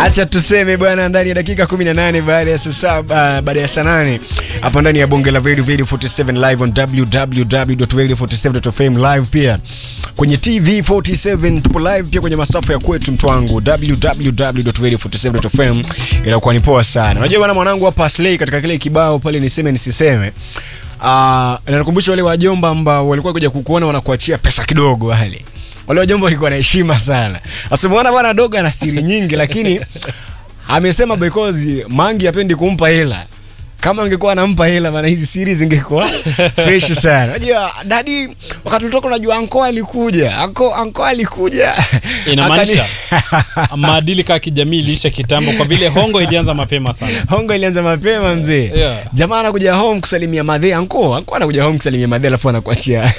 Acha tuseme bwana, ndani ya dakika 18 baada ya saa saba baada ya saa nane hapa ndani ya bonge la Radio Radio 47 live on www.radio47.fm live pia kwenye TV 47 tupo live pia kwenye masafa ya kwetu mtu wangu www.radio47.fm inakuwa ni poa sana. Unajua bwana mwanangu hapa Slay katika kile kibao pale niseme nisiseme Uh, nakumbusha wale wajomba ambao walikuwa kuja kukuona wanakuachia pesa kidogo wale wale wajomba walikuwa na heshima sana. Asimwona bwana dogo ana siri nyingi, lakini amesema because Mangi hapendi kumpa hela. Kama angekuwa anampa hela maana hizi siri zingekuwa fresh sana. Unajua dadi, wakati tulitoka, unajua anko alikuja, anko anko alikuja, Inamaanisha Akani- maadili kaa kijamii iliisha kitambo, kwa vile hongo ilianza mapema sana. hongo ilianza mapema mzee. Yeah. Jamaa anakuja home kusalimia madhe, anko anko anakuja home kusalimia madhe, alafu anakuachia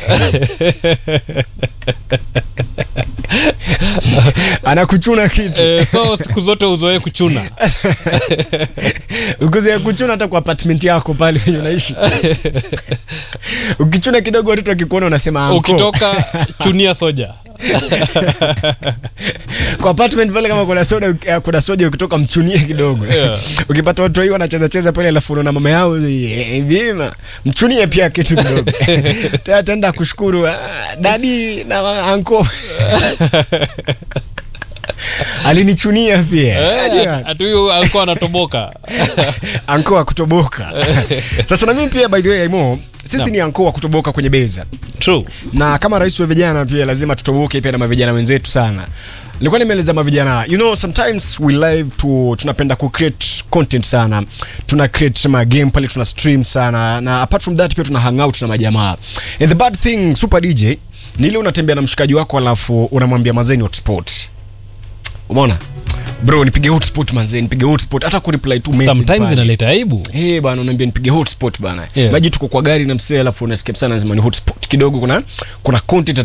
anakuchuna kitu Eh, so siku zote uzoee kuchuna. ukuzoea kuchuna hata kwa apartment yako pale penye unaishi ukichuna kidogo watoto wakikuona unasema anko. Ukitoka chunia soja. kwa apartment pale kama kuna soda eh, kuna soda ukitoka mchunie kidogo Yeah. ukipata watu hiyo wanacheza cheza pale alafu unaona mama yao eh, vima mchunie pia kitu kidogo Tena tenda kushukuru ah, dadi na anko alinichunia pia Unajua? Hatu huyu alikuwa anatoboka. anko wa kutoboka sasa na mimi pia by the way Aimo, sisi Naam. ni anko wa kutoboka kwenye beza True. na kama rais wa vijana pia lazima tutoboke pia na mavijana wenzetu sana nilikuwa nimeeleza mavijana you know sometimes we live to tunapenda ku create content sana tuna create ma game pale tuna stream sana na apart from that pia tuna hang out na majamaa and the bad thing super dj ni ile unatembea na mshikaji wako alafu unamwambia mazeni hotspot umeona bro nipige hotspot manze nipige hotspot hata ku reply tu message Sometimes pale. inaleta aibu. Hey, bana unaambia nipige hotspot bana Yeah. maji tuko kwa gari na msee alafu unasikia sana lazima ni hotspot kidogo kuna kuna content